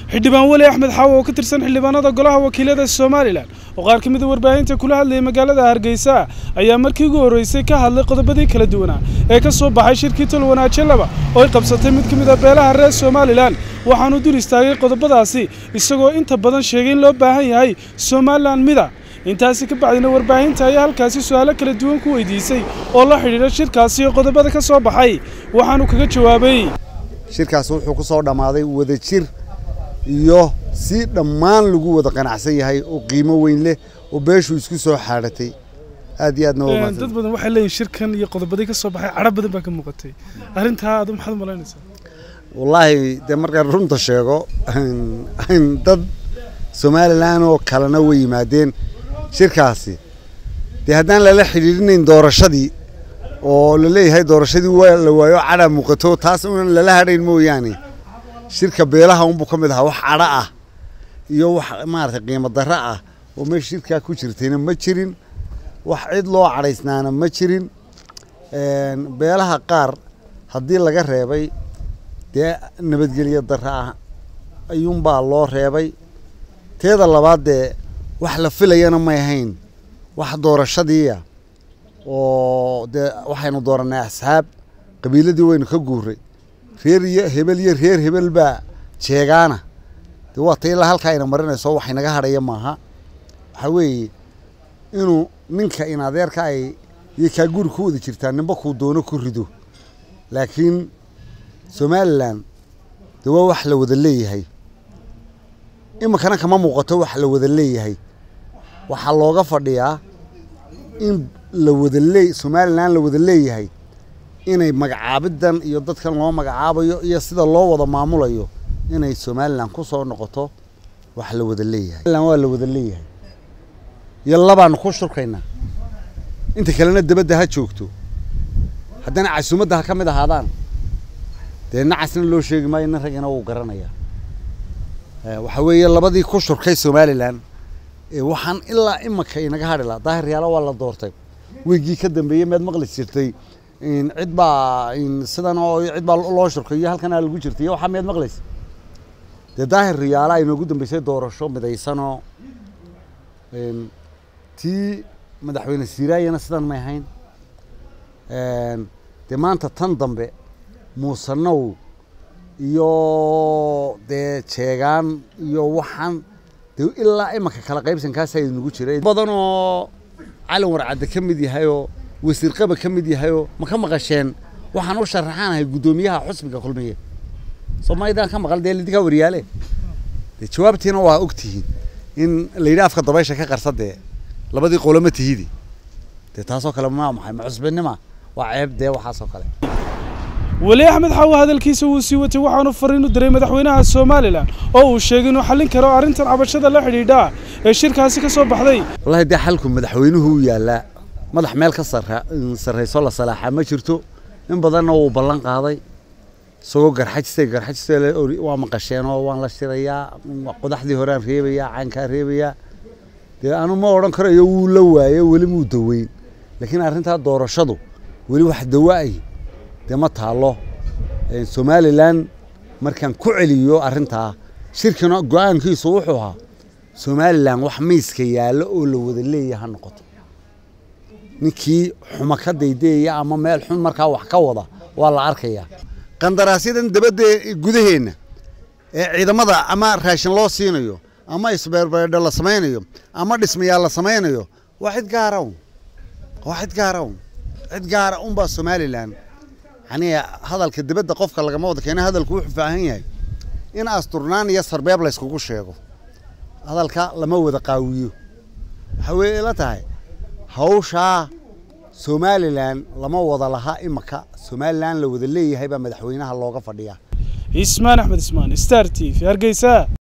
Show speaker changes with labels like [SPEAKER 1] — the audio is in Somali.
[SPEAKER 1] xildhibaan weli axmed xaawo oo ka tirsan xildhibaanada golaha wakiilada somalilan oo qaar ka mid a warbaahinta kula hadlayay magaalada hargeysa ayaa markii ugu horreysay ka hadlay qodobadii kala duwanaa ee ka soo baxay shirkii tolwanaajo laba oo ay qabsatay mid ka mid a beelaha reer somalilan waxaanu dul istaagay qodobadaasi isagoo inta badan sheegay in loo baahan yahay somalilan mida intaasi ka bacdina warbaahinta ayaa halkaasi su-aalo kala duwan ku weydiisay oo la xidhiidha shirkaasi iyo qodobada ka soo baxay waxaanu kaga jawaabay
[SPEAKER 2] shirkaas wuxuu ku soo dhammaaday wadajir iyo si dhammaan lagu wada qanacsan yahay oo qiimo weyn leh oo beeshu isku soo xaadhatay aad iyo aadna waa
[SPEAKER 1] dad
[SPEAKER 2] mahadsan
[SPEAKER 1] badan waxay leeyihin shirkan iyo qodobadii ka soo baxay cadho badan baa ka muuqatay arrintaa adu maxaad u malaynaysaa
[SPEAKER 2] wallaahi dee markaan runta sheego dad somalilan oo kalena way yimaadeen shirkaasi dee haddaan lala xidhiidhinayn doorashadii oo la leeyahay doorashadii waa la waayo cadha muuqato taas unan lala hadhayn mooyaane shirka beelaha unbuu ka mid ahaa wax cadho ah iyo wax maaragtay qiimo darro ah oo meesha shirkaa ku jirtayna ma jirin wax cid loo cadhaysnaana ma jirin beelaha qaar haddii laga reebay dee nabadgelyo darro ah ayuunbaa loo reebay teeda labaad dee wax la filayana may ahayn wax doorashadiiya oo dee waxaynu dooranay asxaab qabiiladii waynu ka guuray reer iyo hebel iyo reer hebel baa jeegaana dee waa ta ilaa halkaa ayna marinayso wax inaga hadhaya maaha waxaa weeye inuu ninka in adeerka ay iyo kaa guri ku wada jirtaa ninba kuu doono ku rido laakiin somalilan dee waa wax la wada leeyahay iminkana kama muuqato wax la wada leeyahay waxaa looga fadhiyaa in la wada lee somalilan la wada leeyahay inay magacaabidan iyo dadkan loo magacaabayo iyo sida loo wada maamulayo inay somalilan ku soo noqoto wax la wada leeyahay somalilan waa la wada leeyahay iyo labaanu ku shurkaynaa inta kalena dabadda ha joogto haddana casuumadda ha ka mid ahaadaan dee nacasna loo sheegi maayo nin ragina wuu garanayaa waxaa weeye labadii ku shurkay somalilan waxaan ilaa imanka inaga hadhi laha daahir yaala waa la doortay weygii ka dambeeyey meed maqli jirtay cid baa sidan oo cid baa loo shurkay iyo halkanaa lagu jirtay iyo waxaa meed maqlaysa dee daahir riyaala inoogu dambeysay doorasho midaysanoo tii madaxweyne siiraayana sidan may ahayn dee maanta tan dambe muusanow iyo dee jeegaan iyo waxaan dee ilaa imanka kala qaybsankaasa inagu jiray badan oo calin warcadde ka mid yahayoo wasiir qaba ka mid yahayoo ma ka maqasheen waxaan u sharaxaanahay guddoomiyaha xusbiga kulmiye soomaalidan ka maqal dee lidinkaa waryaale dee jawaabtiina waa og tihiin in la yidhi afka dabaysha ka qarsa dee labadii qoloma tihidi dee taasoo kale ma maxay ma cusbinima waa ceeb dee waxaasoo kale
[SPEAKER 1] weli axmed xaawo hadalkiisa wuu sii watay waxaanu fariin u diray madaxweynaha somalilan oo uu sheegay inuu xallin karo arrintan cabashada la xidhiidha ee shirkaasi ka soo baxday
[SPEAKER 2] wallahi dee xalku madaxweynuhu u yaallaa madax meel ka sarra sarrayso la salaaxaa ma jirto in badanna wuu ballan qaaday isagoo garxajistay garxajista waa maqasheenoo waan la shirayaa qodaxdii horeaan reebayaa caankaa reebayaa dee anu ma odhan karayo wuu la waayo weli muu daweyn laakiin arrintaa doorashadu weli wax dawa-ay dee ma taalo somalilan markaan ku celiyo arrintaa shirkina go-aankiisu wuxuu ahaa somalilan wax miiska yaallo oo la wada leeyaha ha noqoto ninkii xuma ka daydeeya ama meel xun markaa wax ka wada waa la arkayaa qandaraasyadan dabadda gudaheenna ee ciidamada ama raashin loo siinayo ama isbeerbeerdho la samaynayo ama dhismayaal la samaynayo waa cid gaara un waa cid gaara un cid gaara unbaa somalilan yani hadalka dibadda qofka lagama wada keena hadalku wuxuu faahan yahay in asturnaan iyo sarbeeb layskugu sheego hadalka lama wada qaawiyo waxaa weye ila tahay hawshaa somalilan lama wada laha imaka somalilan la wada leeyahay baa madaxweynaha looga fadhiyaa
[SPEAKER 1] ismaan axmed ismaan star t v hargeysa